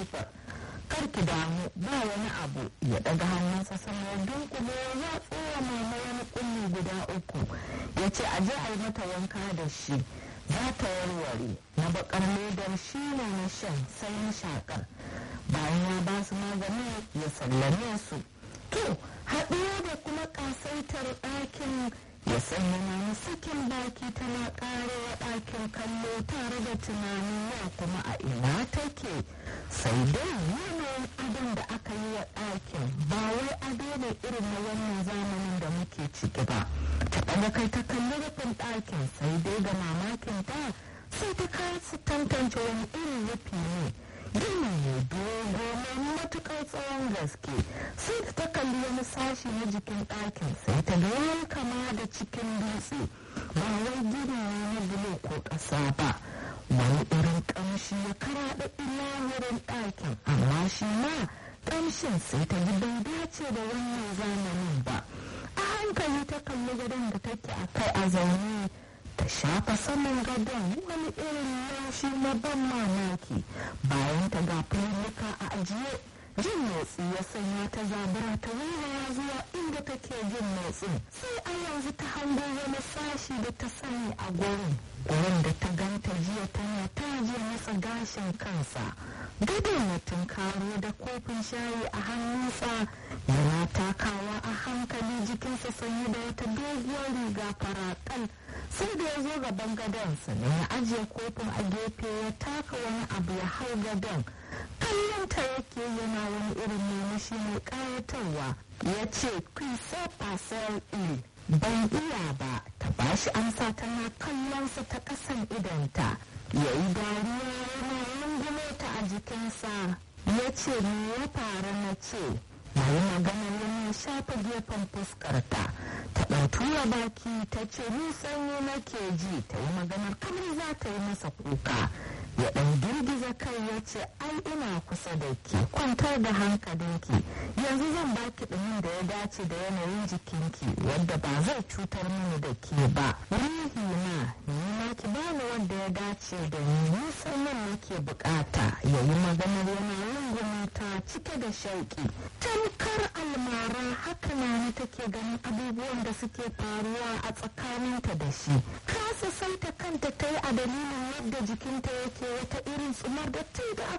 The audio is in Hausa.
katifar kar ki damu ba wani abu ya daga hannunsa sama ya dunkule ya tsora mama wani kulli guda uku ya ce a je a yi mata wanka da shi za ta warware na bakar ledar shi ne na shan sai na shakar bayan ya ba su magani ya sallame su to haɗuwa da kuma ƙasaitar ɗakin ya sanya na sakin baki tana ƙarewa ɗakin kallo tare da tunanin ya kuma a ina take sai dai yanayin adon da aka yi wa ɗakin ba wai ado ne irin na wannan zamanin da muke ciki ba ta ɗaga kai ta kalli rufin ɗakin sai dai ga mamakin ta sai ta kasa tantance wani irin rufi ne gini ne dogo mai matuƙar tsawon gaske sai da ta kalli wani sashi na jikin ɗakin sai ta ga wani kama da cikin dutse ba wai gini ne na bulo ko ƙasa ba wani irin ƙamshi ya karaɗa ilahirin ɗakin amma shi ma ƙamshin sai ta ji bai dace da wannan zamanin ba a hankali ta kalli gadon da take a kai a zaune ta shafa saman gadon wani irin laushi na ban mamaki bayan ta ga fulluka a ajiye jin motsi ya sanya ta zabura ta wuraya zuwa inda take jin motsin sai a yanzu ta hango wani sashi da ta sani a gurin gurin da ta ganta jiya tana taje masa gashin kansa gadon ya tunkaro da kofin shayi a hannunsa yana takawa a hankali jikinsa sanye da wata doguwar riga farakal sai da ya zo gaban gadon sannan ya ajiye kofin a gefe ya taka wani abu ya hau gadon kallon ta yake yana wani irin murmushi mai kayatarwa ya ce kwisa fasar il ban iya ba ta bashi amsa tana kallonsa ta kasan idanta ya yi dariya yana rungume ta a jikinsa ya ce me ya faru na ce na yi maganar yana shafa gefen fuskarta ta ɗan tura baki ta ce ni sanyi nake ji ta yi maganar kamar za ta yi masa kuka ya ɗan girgiza kai ya ce ai ina kusa da ke kwantar da hankalinki yanzu zan baki ɗumin da ya dace da yanayin jikinki wadda ba zai cutar mini da ke ba ruhi na ni ma ki bani wanda ya dace da ni nisan nan nake bukata ya yi maganar yana rungume ta cike da shauki tamkar almara haka na ni take ganin abubuwan da suke faruwa a tsakaninta da shi kasa saita kanta ta yi a dalilin yadda jikinta yake wata irin tsumar da tun da aka